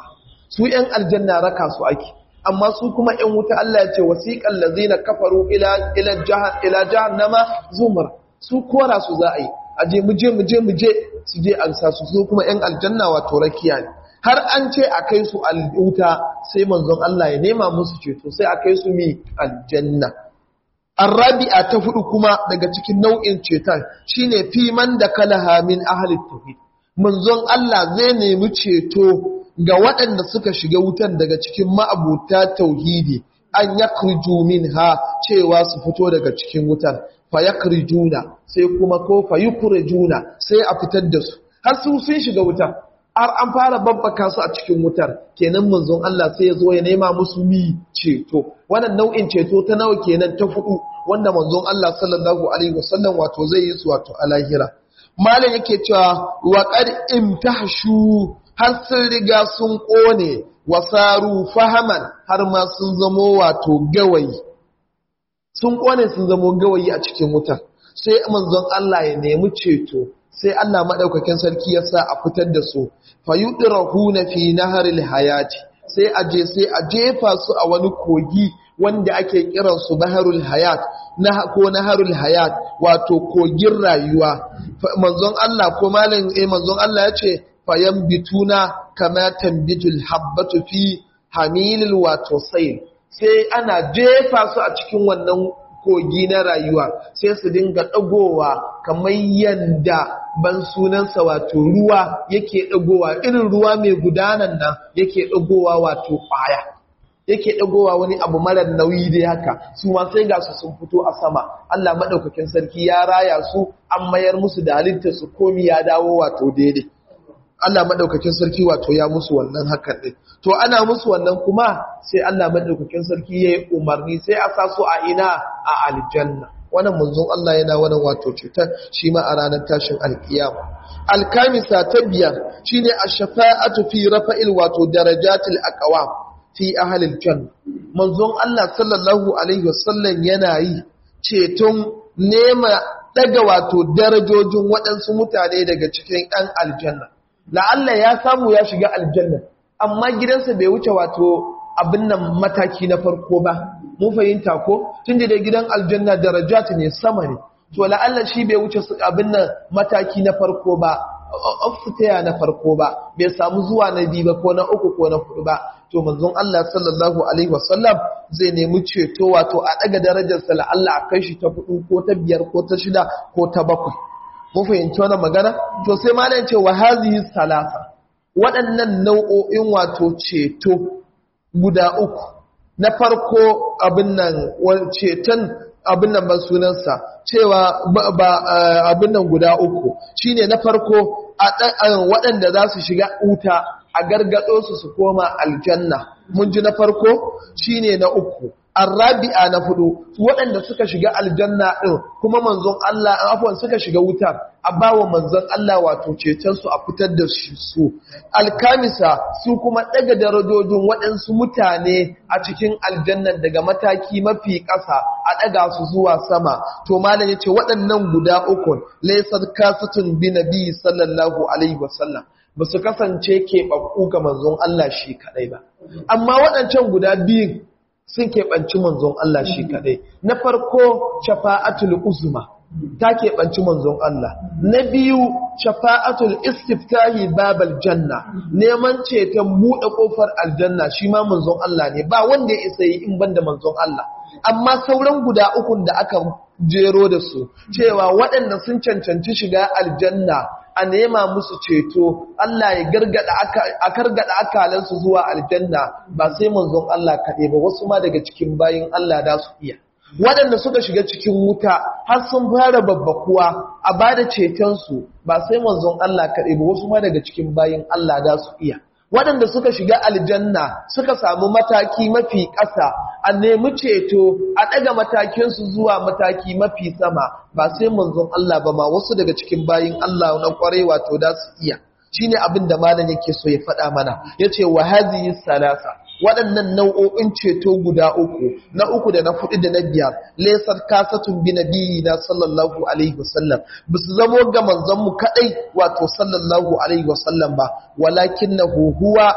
su ‘yan aljanna raka su ake amma su kuma ‘yan wuta Allah ya ce wasiƙan lazina kafaru ila jahannama zumar su kora su za a yi aje muje muje muje su je an sa su su kuma ‘yan aljanna wato rakiya ne har an ce a kai su wuta sai manzon Allah ya nema musu ceto sai a kai su mi aljanna Arabi'a ta hudu kuma daga cikin nau'in ceton shine fi man da kalaha min ahli tauhid manzon Allah zai nemi ceto ga waɗanda suka shiga wutan daga cikin ma'abuta tauhidi an yakriju minha cewa su fito daga cikin wutan fa yakrijuna sai kuma ko fa yukrijuna sai a fitar da su har su sun shiga wutan har an fara babbaka su a cikin wutar kenan manzon Allah sai ya zo ya nema musu mi ceto wannan nau'in ceto ta nawa kenan ta hudu wanda manzon Allah sallallahu alaihi wasallam wato zai yi su wato a lahira malam yake cewa wa qad imtahshu har sun riga sun kone wasaru fahaman har ma sun zamo wato gawayi sun kone sun zamo gawayi a cikin wutar sai manzon Allah ya nemi ceto sai Allah madaukakin sarki ya sa a fitar da su fayudrahuna fi naharil hayati sai a je sai a jefa su a wani kogi wanda ake kiran su baharul hayat na ko naharul hayat wato kogin rayuwa manzon Allah ko malam eh manzon Allah ya ce fayambituna kama tambitul habbatu fi hamilil wato sayl sai ana jefa su a cikin wannan kogi na rayuwa sai su dinga ɗagowa kamar yadda ban sunansa wato ruwa yake ɗagowa irin ruwa mai gudanan nan yake ɗagowa wato ƙwaya yake ɗagowa wani abu marar nauyi dai haka su ma sai ga su sun fito a sama Allah maɗaukakin sarki ya raya su an mayar musu da halittar su komi ya dawo wato daidai Allah maɗaukakin sarki wato ya musu wannan hakan ɗin. To ana musu wannan kuma sai Allah maɗaukakin sarki ya yi umarni sai a sa su a ina a aljanna. Wannan munzon Allah yana wannan wato cutar shi ma a ranar tashin alkiyama. Alkamisa ta biyar shi ne a shafa'atu fi rafa'il wato darajatil aqwam fi ahlil janna. Manzon Allah sallallahu alaihi wasallam yana yi ceton nema daga wato darajojin waɗansu mutane daga cikin ɗan aljanna. la'alla ya samu ya shiga aljanna amma gidansa bai wuce wato abin nan mataki na farko ba mun fahimta ko tun da gidan aljanna darajat ne sama ne to la'alla shi bai wuce abin nan mataki na farko ba ofitaya na farko ba bai samu zuwa na biyu ba ko na uku ko na hudu ba to manzon Allah sallallahu alaihi wasallam zai nemi ceto wato a daga darajarsa la'alla a kai shi ta hudu ko ta biyar ko ta shida ko ta bakwai mun fahimci wannan magana to sai malam ce wa hazihi salasa waɗannan nau'o'in wato ceto guda uku na farko abin nan ceton abin nan ban sunansa cewa ba abin nan guda uku shine na farko waɗanda za su shiga wuta a gargado su su koma aljanna mun ji na farko shine na uku arrabi'a na hudu waɗanda suka shiga aljanna ɗin kuma manzon Allah afwan suka shiga wutar a bawa manzon Allah wato ceton su a fitar da su alkamisa su kuma daga darajojin waɗansu mutane a cikin aljannan daga mataki mafi ƙasa a ɗaga su zuwa sama to malam yace waɗannan guda uku laysat kasatun bi nabi sallallahu alaihi wasallam ba su kasance keɓaɓɓu ga manzon Allah shi kaɗai ba amma waɗancan guda biyun sun keɓanci manzon Allah shi kaɗai. Na farko, shafa'atul uzma ta keɓanci manzon Allah. Na biyu, shafa'atul istiftahi babal janna, neman ceton buɗe ƙofar aljanna shi ma manzon Allah ne, ba wanda ya isa yi in banda manzon Allah. Amma sauran guda ukun da aka jero da su, cewa waɗanda sun cancanci shiga aljanna a nema musu ceto Allah ya gargada a kargada akalansu zuwa aljanna ba sai manzon Allah kaɗai ba wasu ma daga cikin bayin Allah da su iya waɗanda suka shiga cikin wuta har sun fara babbakuwa a ba da cetonsu ba sai manzon Allah kaɗai ba wasu ma daga cikin bayin Allah da su iya waɗanda suka shiga aljanna suka samu mataki mafi ƙasa a nemi ceto a ɗaga matakinsu zuwa mataki mafi sama ba sai manzon Allah ba ma wasu daga cikin bayin Allah na ƙwarai wato da su iya shi ne abin da malam yake so ya faɗa mana ya ce wa haziyi salasa waɗannan nau'o'in ceto guda uku na uku da na fudu da na biyar lesar kasatun bi nabiyyi na sallallahu alaihi wasallam ba su zamo ga manzon mu kadai wato sallallahu alaihi wasallam ba walakin na huwa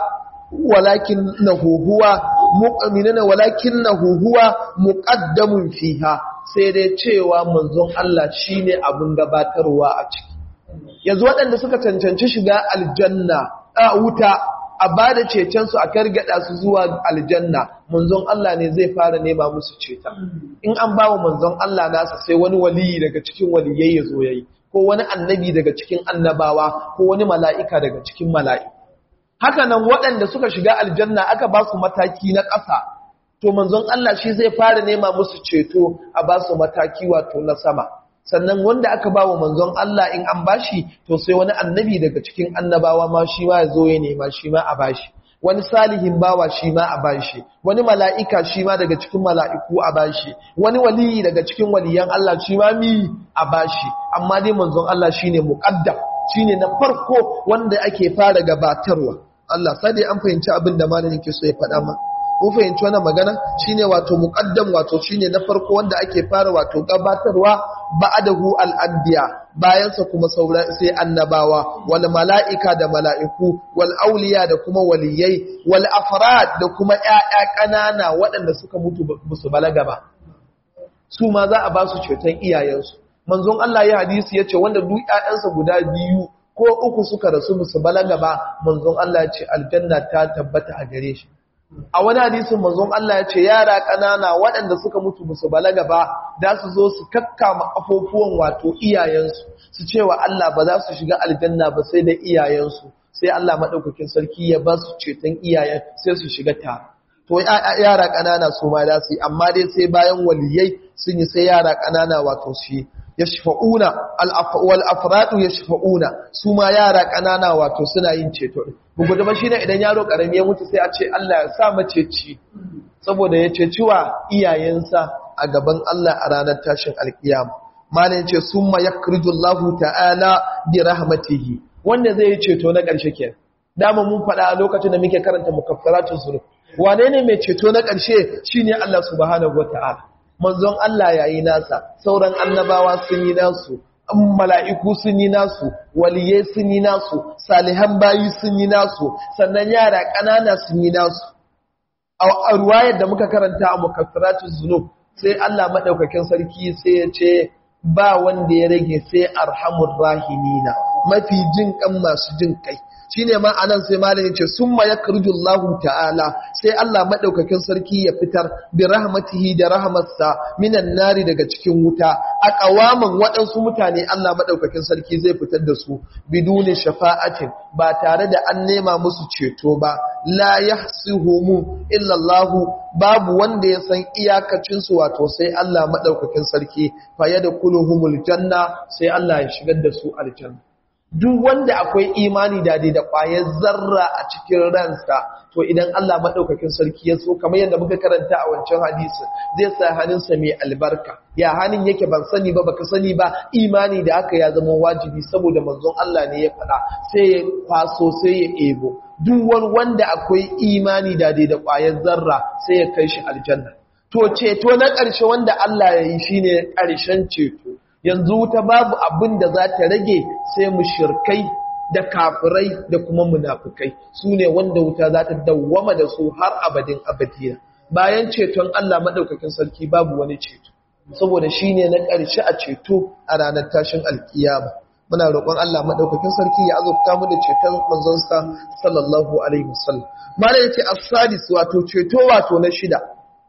walakinahu huwa mu'minuna walakinahu huwa muqaddamun fiha sai dai cewa manzon Allah shine abun gabatarwa a ciki yanzu waɗanda suka cancanci shiga aljanna a wuta a ba da cetonsu a kargada su zuwa aljanna manzon Allah ne zai fara nema musu ceta in an ba wa manzon Allah nasa sai wani waliyi daga cikin waliyai ya zo yayi ko wani annabi daga cikin annabawa ko wani mala'ika daga cikin mala'iku haka nan waɗanda suka shiga aljanna aka ba su mataki na ƙasa to manzon Allah shi zai fara nema musu ceto a ba su mataki wato na sama sannan wanda aka ba wa manzon Allah in an bashi to sai wani annabi daga cikin annabawa ma shi ma ya zo ya nema shi ma a bashi wani salihin bawa shi ma a bashi wani mala'ika shi ma daga cikin mala'iku a bashi wani waliyi daga cikin waliyan Allah shi ma mi a bashi amma dai manzon Allah shine muqaddam shine na farko wanda ake fara gabatarwa Allah sai dai an fahimci abin da malamin yake so ya faɗa ma mun fahimci wannan magana shine wato muqaddam wato shine na farko wanda ake fara wato gabatarwa ba'dahu al-anbiya bayan sa kuma sauran sai annabawa wal mala'ika da mala'iku wal auliya da kuma waliyai wal afrad da kuma ƴaƴa ƙanana waɗanda suka mutu musu balaga ba su ma za a ba su ceton iyayensu manzon Allah ya hadisi yace wanda duk ƴaƴansa guda biyu ko uku suka rasu musu balaga ba manzon Allah ya ce aljanna ta tabbata a gare shi a wani hadisin manzon Allah ya ce yara ƙanana waɗanda suka mutu musu balaga ba da su zo su kakkama afofuwan wato iyayensu su cewa Allah ba za su shiga aljanna ba sai da iyayensu sai Allah maɗaukakin sarki ya ba su ceton iyayen sai su shiga tare to yara ƙanana su ma da su yi amma dai sai bayan waliyai sun yi sai yara ƙanana wato su yi yashfa'una wal afradu yashfa'una su ma yara ƙanana wato suna yin ceto bugu da shine idan yaro karami ya mutu sai a ce Allah ya sa maceci saboda ya ceci wa iyayensa a gaban Allah a ranar tashin alkiyama malin ce summa yakrijullahu ta'ala bi rahmatihi wanda zai yi ceto na ƙarshe kenan dama mun faɗa a lokacin da muke karanta mukaffaratun zunub wane ne mai ceto na ƙarshe shine Allah subhanahu wataala manzon Allah yayi nasa sauran annabawa sun yi nasu mala'iku sun yi nasu waliye sun yi nasu salihan bayi sun yi nasu sannan yara ƙanana sun yi nasu a ruwayar da muka karanta a mukaffiratun zunub sai Allah maɗaukakin sarki sai ya ce ba wanda ya rage sai arhamur rahimina mafi jin kan masu jin kai shine ma anan sai malamin ce summa yakrujullahu ta'ala sai Allah madaukakin sarki ya fitar bi rahmatihi da rahmatsa minan nari daga cikin wuta a kawaman waɗansu mutane Allah madaukakin sarki zai fitar da su biduni shafa'atin ba tare da an nema musu ceto ba la yahsihumu illa Allah babu wanda ya san iyakacin su wato sai Allah madaukakin sarki fa yadkhuluhumul janna sai Allah ya shigar da su aljanna duk wanda akwai imani da da ƙwayar zarra a cikin ransa to idan Allah maɗaukakin sarki ya so kamar yadda muka karanta a wancan hadisi zai sa hannunsa mai albarka ya hannun yake ban sani ba baka sani ba imani da haka ya zama wajibi saboda manzon Allah ne ya faɗa sai ya kwaso sai ya ebo duk wani wanda akwai imani da da ƙwayar zarra sai ya kai shi aljanna to ceto na ƙarshe wanda Allah ya yi shine ƙarshen ceto yanzu wuta babu abin da za ta rage sai mushirkai da kafirai da kuma munafukai su ne wanda wuta za ta dawwama da su har abadin abadiya bayan ceton Allah maɗaukakin sarki babu wani ceto saboda shi ne na ƙarshe a ceto a ranar tashin alkiyama muna roƙon Allah maɗaukakin sarki ya azurta mu da ceton manzonsa sallallahu alaihi wasallam malai yace as-sadis wato ceto wato na shida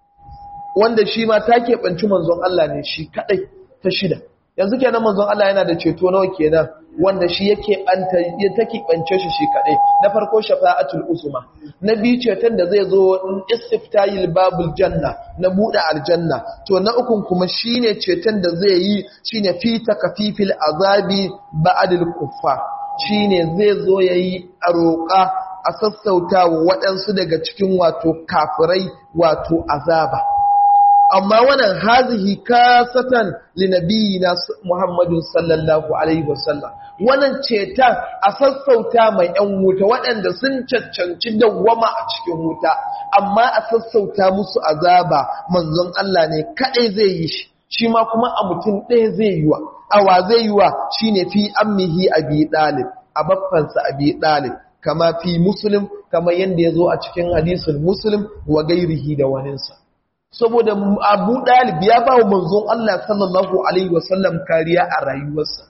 wanda shi ma ta keɓanci manzon Allah ne shi kaɗai ta shida yanzu kenan manzon Allah yana da ceto nawa kenan wanda shi yake anta ya take bance shi shi kadai na farko shafa'atul usma na biyu ceton da zai zo istiftayil babul janna na buɗe aljanna to na ukun kuma shine ceton da zai yi shine fi takafifil azabi ba'dil kuffar shine zai zo yayi a roƙa a sassauta wa waɗansu daga cikin wato kafirai wato azaba amma wannan hazihi kasatan linabiyina Muhammadu sallallahu alaihi wasallam wannan cetan a sassauta mai yan wuta waɗanda sun cancanci dawwama a cikin wuta amma a sassauta musu azaba manzon Allah ne kadai zai yi shi shi ma kuma a mutum ɗaya zai yi wa awa zai yi wa shine fi ammihi abi dalib a baffansa abi dalib kama fi muslim kama yanda yazo a cikin hadisin muslim wa gairihi da waninsa saboda Abu Dalib ya ba wa manzon Allah sallallahu alaihi wasallam kariya a rayuwarsa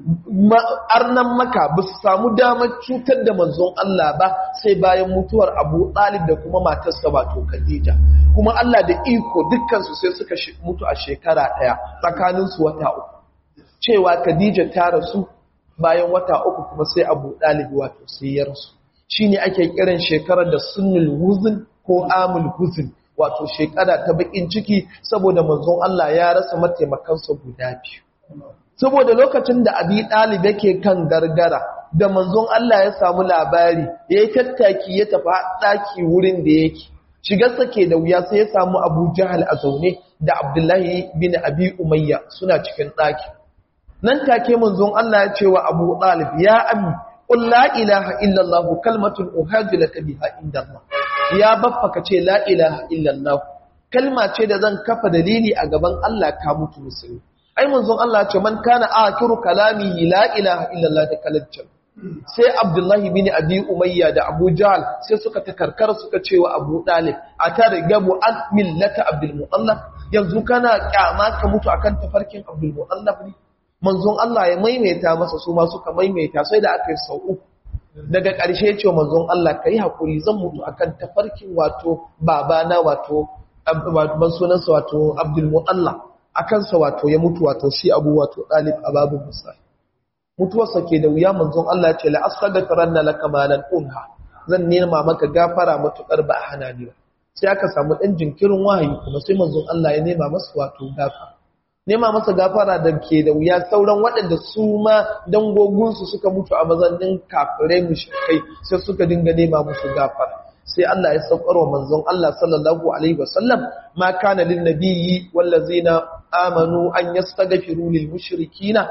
arnan maka ba su samu damar cutar da manzon Allah ba sai bayan mutuwar Abu Dalib da kuma matarsa wato Khadija kuma Allah da iko dukkansu sai suka mutu a shekara ɗaya tsakaninsu wata uku cewa Khadija ta rasu bayan wata uku kuma sai Abu Dalib wato sai ya rasu shine ake kiran shekarar da sunnul huzn ko amul huzn wato shekara ta bakin ciki saboda manzon Allah ya rasa mataimakansa guda biyu saboda lokacin da abi ɗalib yake kan gargara da manzon Allah ya samu labari ya yi tattaki ya tafi ɗaki wurin da yake shigarsa ke da wuya sai ya samu abu jahal a zaune da abdullahi bin abi umayya suna cikin ɗaki nan take manzon Allah ya ce wa abu ɗalib ya ami qul la ilaha illallah kalmatun uhajju laka biha inda Allah ya baffa ka ce la ilaha illallah kalma ce da zan kafa dalili a gaban Allah ka mutu musulmi ai manzon Allah ce man kana akiru kalami la ilaha illallah da kalaccan sai Abdullahi bin Abi Umayya da Abu Jahl sai suka takarkar suka ce wa Abu Dalib a ta rigabu an millata Abdul Muttalib yanzu kana kyama ka mutu akan tafarkin Abdul Muttalib ne manzon Allah ya maimaita masa su ma suka maimaita sai da aka yi sau uku daga ƙarshe ce manzon Allah kai hakuri zan mutu akan tafarkin wato babana wato ban sunansa wato Abdul Muttalib a kansa wato ya mutu wato shi abu wato ɗalib a babu musa mutuwarsa ke da wuya manzon Allah ce la'asar da taranna laka malan unha zan nema maka gafara matukar ba a hana ni ba sai aka samu ɗan jinkirin wahayi kuma sai manzon Allah ya nema masa wato gafara nema masa gafara da ke da wuya sauran waɗanda su ma dangogunsu suka mutu a mazannin kafirai mushrikai sai suka dinga nema musu gafara sai Allah ya saukar wa manzon Allah sallallahu alaihi wasallam ma kana lin nabiyyi wallazina amanu an yastaghfiru lil mushrikina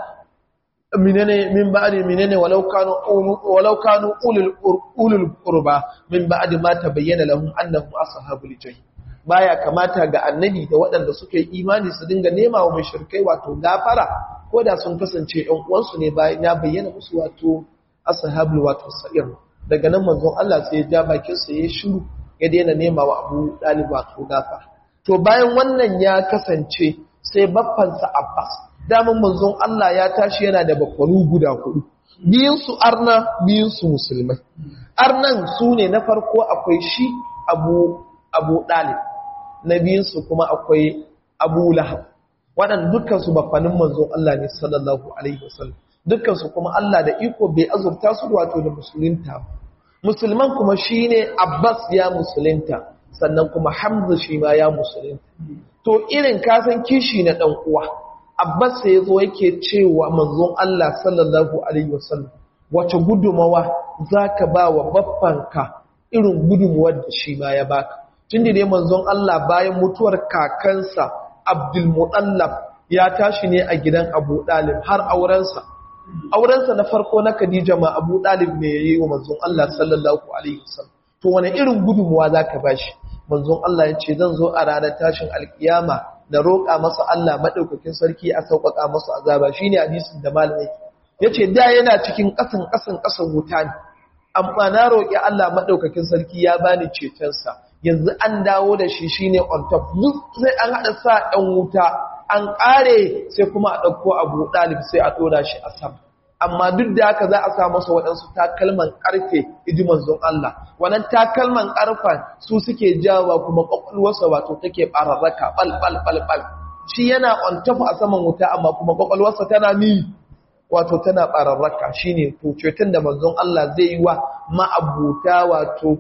minene min ba'di minene walau kanu walau kanu ulul ulul qurba min ba'di ma tabayyana lahum annahum ashabul jahim baya kamata ga annabi da waɗanda suka yi imani su dinga nema wa mushrikai wato gafara ko da sun kasance ɗan uwansu ne bayan ya bayyana musu wato ashabul wato sa'ir daga nan manzon Allah sai ya ja bakin sa ya shiru ya daina nema wa Abu Dalib wato gafara to bayan wannan ya kasance sai baffansa Abbas daman manzon Allah ya tashi yana da bakwanu guda hudu biyun su arna biyun su musulmai arnan su ne na farko akwai shi Abu Abu Dalib na biyun su kuma akwai Abu Lahab waɗanda dukkan su baffanin manzon Allah ne sallallahu alaihi wasallam dukkan su kuma Allah da iko bai azurta su wato da musulunta musulman kuma shine Abbas ya musulunta sannan kuma Hamza shi ma ya musulunta to irin kasan kishi na dan uwa Abbas sai yazo yake cewa manzon Allah sallallahu alaihi wasallam wace gudumawa zaka ba wa baffanka irin gudumawar da shi ma ya baka tunda dai manzon Allah bayan mutuwar kakansa Abdul Muttalib ya tashi ne a gidan Abu Dalib har aurensa aurensa na farko na Khadija ma Abu Dalib ne yayi wa manzon Allah sallallahu alaihi wasallam to wani irin gudunmuwa zaka bashi manzon Allah ya ce zan zo a ranar tashin alkiyama da roƙa masa Allah madaukakin sarki a sauƙaƙa masa azaba shine hadisin da malamai yace da yana cikin ƙasan ƙasan ƙasan wuta ne amma na roƙi Allah madaukakin sarki ya bani cetonsa yanzu an dawo da shi shine on top sai an hada sa ɗan wuta an ƙare sai kuma a ɗauko abu ɗalib sai a ɗora shi a sama amma duk da haka za a sa masa waɗansu takalman ƙarfe iji manzon Allah wannan takalman ƙarfen su suke jawa kuma ƙwaƙwalwarsa wato take ɓararraka ɓal ɓal ɓal ɓal shi yana on top a saman wuta amma kuma ƙwaƙwalwarsa tana mi wato tana ɓararraka shine to ceton da manzon Allah zai yi wa ma'abuta wato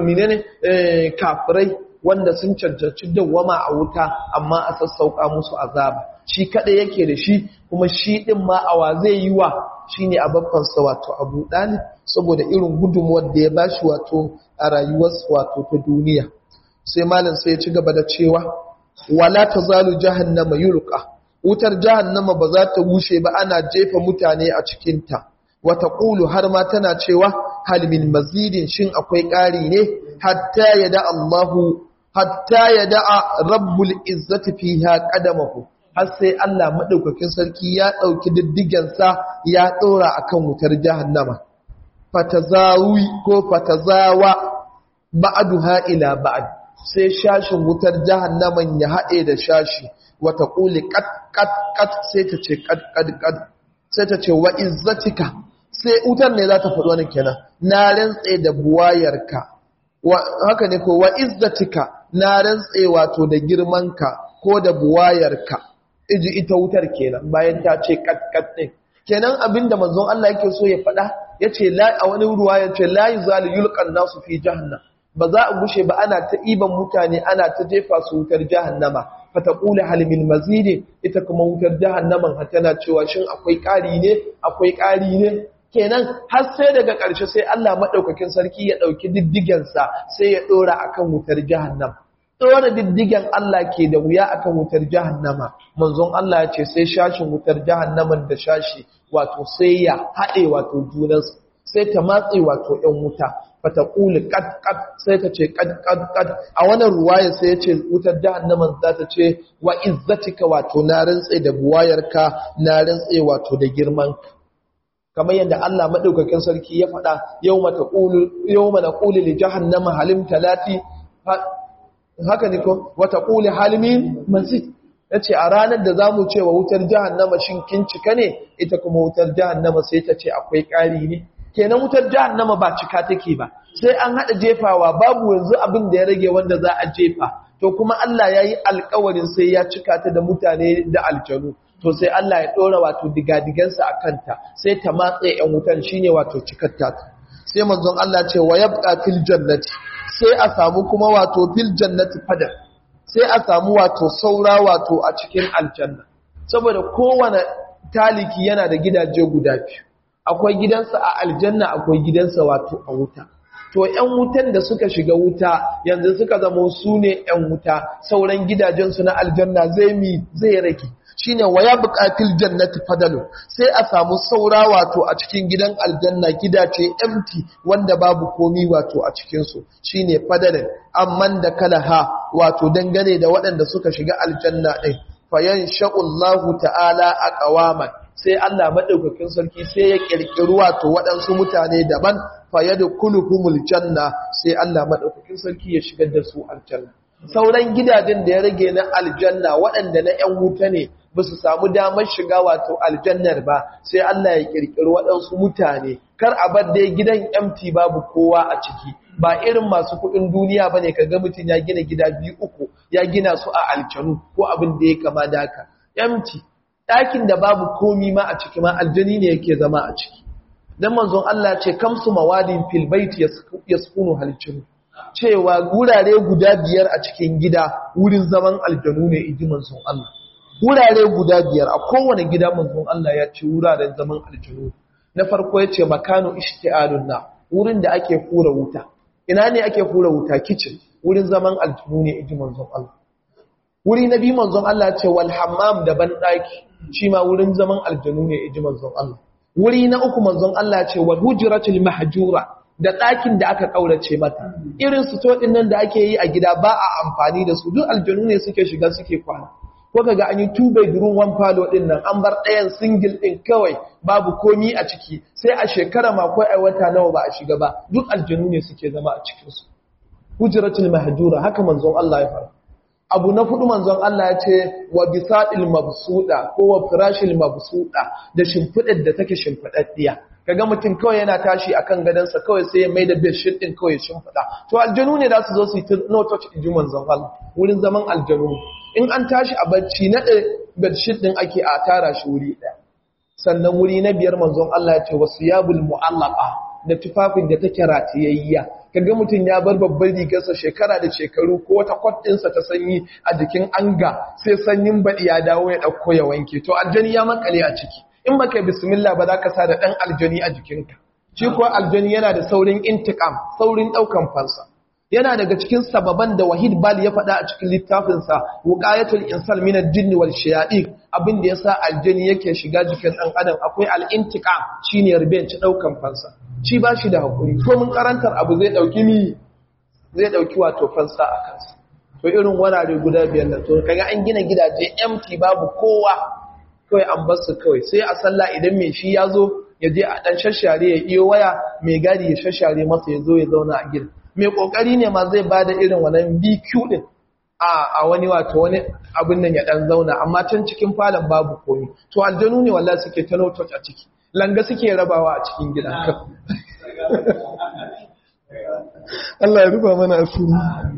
kafirai wanda sun cancanci dawwama a wuta amma a sassauka musu azaba shi kada yake da shi kuma shi din ma awa zai yi wa shine a babbansa wato Abu Dalib saboda irin gudunmuwar da ya bashi wato a rayuwarsa wato ta duniya sai malam sai ya ci gaba da cewa wala tazalu jahannama yulqa wutar jahannama ba za ta bushe ba ana jefa mutane a cikin ta wata qulu har ma tana cewa hal min mazidin shin akwai ƙari ne hatta yada Allahu hatta ya da'a rabbul izzati fiha qadamahu har sai Allah madaukakin sarki ya dauki diddigensa ya dora akan wutar jahannama fatazawi ko fatazawa ba'duha ila ba'd sai shashin wutar jahannaman ya haɗe da shashi wata ƙuli kat kat kat sai ta ce kat kat kat sai ta ce wa izzatika sai wutar ne za ta faɗi wani kenan na rantse da buwayarka haka ne ko wa izzatika na rantse wato da girmanka ko da buwayarka iji ita wutar kenan bayan ta ce kat kat ɗin kenan abinda manzon Allah yake so ya faɗa yace la a wani ruwa yace la yuzalu yulqan nasu fi jahannam ba za a gushe ba ana ta iban mutane ana ta jefa su wutar jahannama fataqulu hal min mazid ita kuma wutar jahannaman har tana cewa shin akwai ƙari ne akwai ƙari ne kenan har sai daga ƙarshe sai Allah madaukakin sarki ya dauki diddigen sa sai ya dora akan wutar jahannam dora diddigen Allah ke da wuya akan wutar jahannama manzon Allah ya ce sai shashin wutar jahannaman da shashi wato sai ya haɗe wato junansu sai ta matse wato ‘yan wuta fata ƙuli ƙad sai ta ce ƙad a wannan ruwayar sai ya ce wutar jahannaman za ta ce wa izzatika wato na rantse da buwayarka na rantse wato da girmanka kamar yadda Allah maɗaukakin sarki ya faɗa yau mana ƙuli li jahannama halim talati haka ne ko wata ƙuli halimin mazid ya ce a ranar da za mu ce wa wutar jahannama shin kin cika ne ita kuma wutar jahannama sai ta ce akwai ƙari ne kenan wutar jahannama ba cika take ba sai an haɗa jefawa babu yanzu abin da ya rage wanda za a jefa to kuma Allah ya yi alkawarin sai ya cika ta da mutane da aljanu to sai Allah ya ɗora wato digadigansa a kanta sai ta matse ‘yan wutan shine wato cikar ta sai manzon Allah ce wa yabqa fil jannati sai a samu kuma wato fil jannati fadar sai a samu wato saura wato a cikin aljanna saboda kowane taliki yana da gidaje guda biyu akwai gidansa a aljanna akwai gidansa wato a wuta to ƴan wutan da suka shiga wuta yanzu suka zama su ne ƴan wuta sauran gidajensu na aljanna zai mi zai rage shine waya buƙatil jannati fadalu sai a samu saura wato a cikin gidan aljanna gidace empty wanda babu komi wato a cikin su shine fadalin amman da kalaha wato dangane da waɗanda suka shiga aljanna din fayan sha'ullahu ta'ala aqwaman sai Allah madaukakin sarki sai ya kirkiri wato waɗansu mutane daban fayadkhuluhumul janna sai Allah madaukakin sarki ya shigar da su aljanna sauran gidajen da ya rage na aljanna waɗanda na ‘yan wuta ne ba su samu damar shiga wato aljannar ba sai Allah ya ƙirƙiri waɗansu mutane kar a bar dai gidan empty babu kowa a ciki ba irin masu kuɗin duniya ba ne kaga mutum ya gina gida biyu uku ya gina su a aljanu ko abin da ya kama da haka empty ɗakin da babu komi ma a ciki ma aljani ne yake zama a ciki dan manzon Allah ce kamsu mawadin fil baiti yaskunu haljinu cewa gurare guda biyar a cikin gida wurin zaman aljanu ne iji manzon Allah wurare guda biyar a kowane gida manzon Allah ya ce wuraren zaman aljanu na farko ya ce makanu ishti'alun na wurin da ake fura wuta ina ne ake fura wuta kitchen wurin zaman aljanu ne iji manzon Allah wuri na biyu manzon Allah ce wal hammam da ban daki shi ma wurin zaman aljanu ne iji manzon Allah wuri na uku manzon Allah ce wal hujratul mahjura da ɗakin da aka ƙaurace mata irin su ɗin nan da ake yi a gida ba a amfani da su duk aljanu ne suke shiga suke kwana ko kaga an yi two bedroom one palo ɗin nan an bar ɗayan single ɗin kawai babu komi a ciki sai a shekara ma ko ai wata nawa ba a shiga ba duk aljanu ne suke zama a cikin su hujratul mahjura haka manzon Allah ya fara abu na fudu manzon Allah ya ce wa bisadil mabsuda ko wa firashil mabsuda da shimfidar da take shimfidaddiya kaga mutum kawai yana tashi akan gadansa kawai sai ya maida bedsheet din kawai shimfida to aljanu ne za su zo su yi no touch inji manzon Allah wurin zaman aljanu in an tashi a bacci na bedsheet din ake a tara shi wuri daya sannan wuri na biyar manzon Allah ya ce wasiyabul mu'allaqa da tufafin da take ratiyayya kaga mutum ya bar babban rigarsa shekara da shekaru ko wata kwatinsa ta sanyi a jikin anga sai sanyin baɗi ya dawo ya ɗauko ya wanke to aljani ya makale a ciki in baka bismillah ba za ka sa da ɗan aljani a jikinka shi kuwa aljani yana da saurin intikam saurin ɗaukan fansa yana daga cikin sababan da wahid bali ya faɗa a cikin littafinsa wuqayatul insal min al-jinn wal shayatin abin da yasa aljani yake shiga jikin ɗan adam akwai al-intiqam shine rubenci ɗaukan fansa shi ba shi da hakuri ko mun karantar abu zai ɗauki mi zai ɗauki wato fansa a kansa to irin wurare guda biyar da to kaga an gina gidaje empty babu kowa kawai an bar su kawai sai a sallah idan mai shi ya zo ya je a dan shashare ya iyo waya mai gadi ya shashare masa ya zo ya zauna a gidan mai kokari ne ma zai bada irin wannan BQ din a a wani wato wani abin nan ya dan zauna amma can cikin falon babu komai to aljanu ne wallahi suke tano touch a ciki langa suke rabawa a cikin gidan Allah ya rufa mana asiri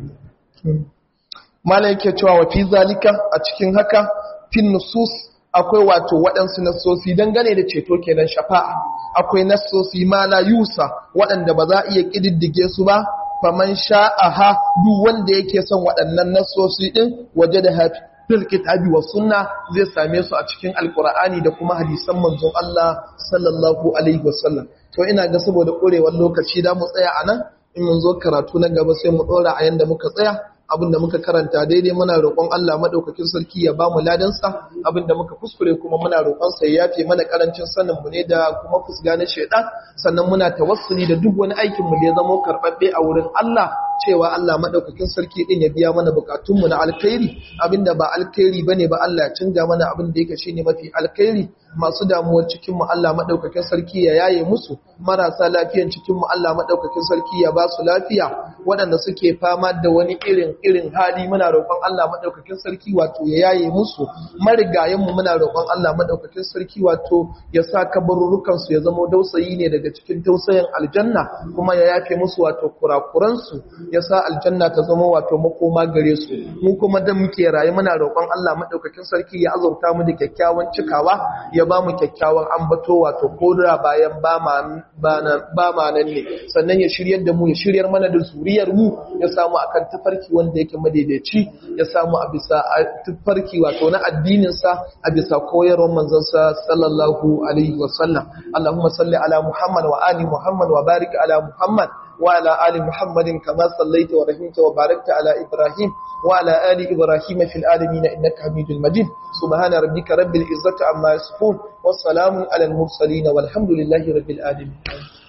malai yake cewa wa fi zalika a cikin haka fin nusus akwai wato waɗansu nassosi dangane da ceto kenan shafa'a akwai nassosi ma la yusa waɗanda ba za a iya ƙididdige su ba faman sha'aha duk wanda yake son waɗannan nassosi ɗin waje da hafi fil kitabi wa sunna zai same su a cikin alqur'ani da kuma hadisan manzon Allah sallallahu alaihi wasallam to ina ga saboda ƙurewar lokaci da mu tsaya anan in mun zo karatu na gaba sai mu ɗora a yanda muka tsaya abinda muka karanta daidai muna roƙon Allah madaukakin sarki ya bamu ladansa abinda muka kuskure kuma muna roƙon sa ya yafe mana karancin sanin mu ne da kuma fusga na shedan sannan muna tawassuli da duk wani aikin mu da ya zama karbabbe a wurin Allah cewa Allah madaukakin sarki din ya biya mana bukatun mu na alkhairi abinda ba alkhairi bane ba Allah ya canja mana abin da yake shine mafi alkhairi masu damuwar cikin mu Allah madaukakin sarki ya yaye musu marasa lafiyan cikin mu Allah madaukakin sarki ya ba su lafiya waɗanda suke fama da wani irin irin hali muna roƙon Allah madaukakin sarki wato ya yaye musu marigayen mu muna roƙon Allah madaukakin sarki wato ya sa kabarurukan su ya zama dausayi ne daga cikin tausayin aljanna kuma ya yafe musu wato kurakuran su ya sa aljanna ta zama wato makoma gare su mu kuma da muke raye muna roƙon Allah madaukakin sarki ya azurta mu da kyakkyawan cikawa ya ba mu kyakkyawan ambato wato kodura bayan ba ma nan ne sannan ya shiryar da mu ya shiryar mana da zuriyar mu ya samu akan tafarki wanda yake madaidaici ya samu a bisa tafarki wato na addinin sa a bisa koyarwar manzon sa sallallahu alaihi wasallam Allahumma salli ala Muhammad wa ali Muhammad wa barik ala Muhammad وعلى آل محمد كما صليت ورحمت وباركت على إبراهيم وعلى آل إبراهيم في العالمين إنك حميد مجيد سبحان ربك رب العزة عما يصفون والسلام على المرسلين والحمد لله رب العالمين